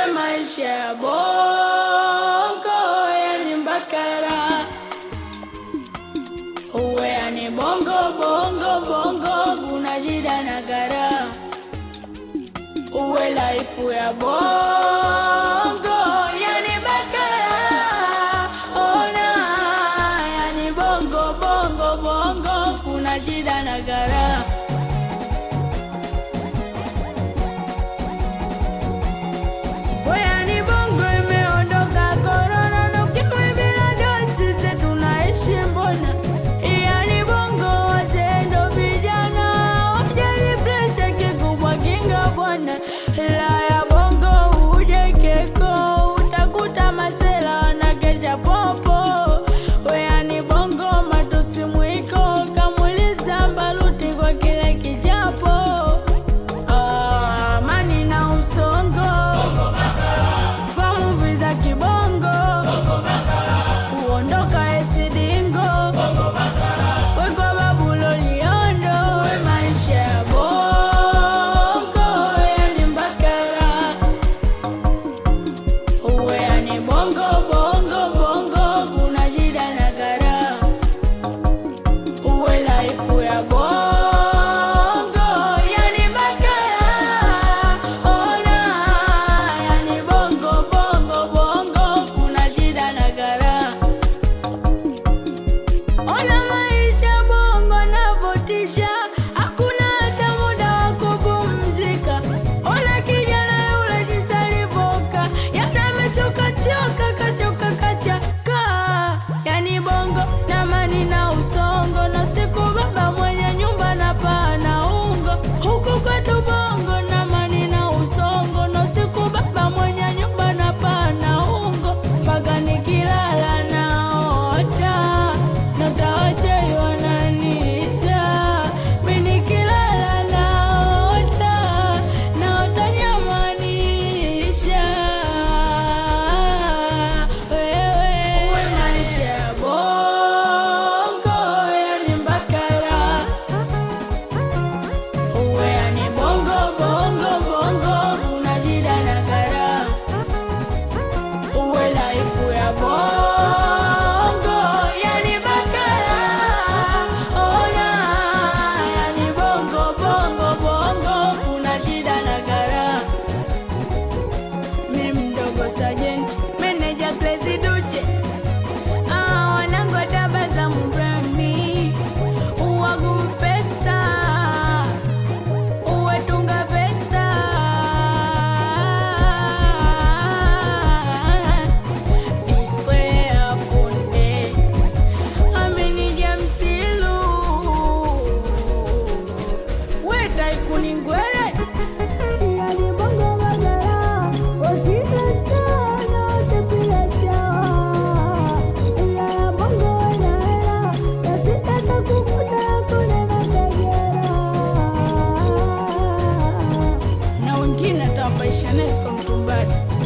we maisha ya bongo yani mbakara uwe yani bongo bongo bongo kuna jida na gara uwe laifu ya bongo yani bakara ona yani bongo bongo bongo kuna jida na gara Wayani bongo imeondoka korona na ukimwi bila dozi sisi tunaishi mbona? Yani bongo wazee ndo vijana wajali presha kikubwa kinga bwana. La ya bongo uje keko utakuta masela wanakesha popo. Wayani bongo matusi mwiko kamuliza mbaluti kwa kile kijapo. Ah, amani na usongo kwa muvi za kibongo uondoka esidingo wekwa babulo liondo we maisha ya bongo yani mbakara uwe yani bongo bongo bongo kuna jida na gara uwe laifu ya bongo yani bakara ona yani bongo bongo bongo kuna jida na gara ona maisha bongo navotisha hakuna hata muda wa kupumzika ona kijana yule jinsi alivyoka yani amechoka choka kachoka kachaka yani bongo na mani na usongo na siku baba mwenye nyumba na paa na ungo huku kwetu bongo na mani na usongo na siku baba mwenye nyumba na paa na ungo mpaka nikilala naota notawachai wananiita mi nikilala naota naota nyamanisha wewe uwe maisha ya bongo yani mbakara uwe yani bongo bongo bongo kuna jida na gara uwe laifu ya bongo yani bakara ona yani bongo bongo bongo kuna jida na gara mi mdogo sajenti meneja klezi duche Ah, wanangu tabasamu brandi uwagu mpesa uwetunga pesa Iskwea funde amenija msilu wetaikuningwere na wengine atawapaisha Nesco Mtumbadi.